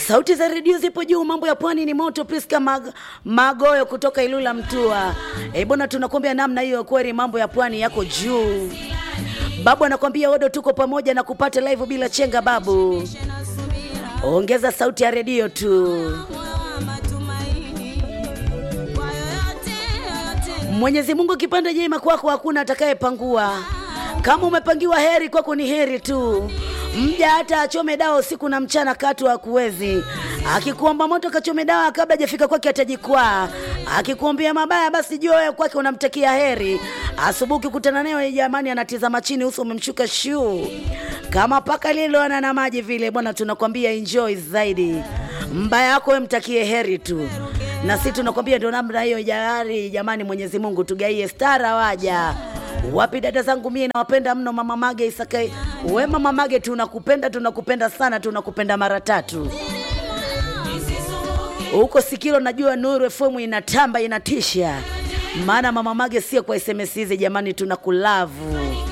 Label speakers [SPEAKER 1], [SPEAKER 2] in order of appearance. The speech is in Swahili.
[SPEAKER 1] Sauti za redio zipo juu, mambo ya pwani ni moto. Priska Mag Magoyo kutoka Ilula Mtua. Eh bwana, tunakwambia namna hiyo, kweli mambo ya pwani yako juu. Babu anakwambia odo, tuko pamoja na kupata live bila chenga. Babu, ongeza sauti ya redio tu. Mwenyezi Mungu kipande jema kwako, hakuna atakayepangua. Kama umepangiwa heri kwako, ni heri tu. Mja hata achome dawa usiku na mchana, katu hakuwezi. Akikuomba moto kachome dawa, kabla hajafika kwake atajikwaa. Akikuombea mabaya, basi jua wewe kwake unamtakia heri. Asubuhi ukikutana naye, jamani, anatizama chini, uso umemshuka shuu kama paka liloana na maji vile. Bwana, tunakwambia enjoy zaidi. Mbaya wako wewe mtakie heri tu na sisi tunakwambia ndio namna hiyo jari. Jamani, Mwenyezi Mungu tugaie stara waja wapi. Dada zangu mie nawapenda mno, mama Mage Isakai. We mama Mage, tunakupenda tunakupenda sana, tunakupenda mara tatu huko Sikilo. Najua Nuru FM inatamba inatisha, maana mama Mage sio kwa SMS hizi jamani, tunakulavu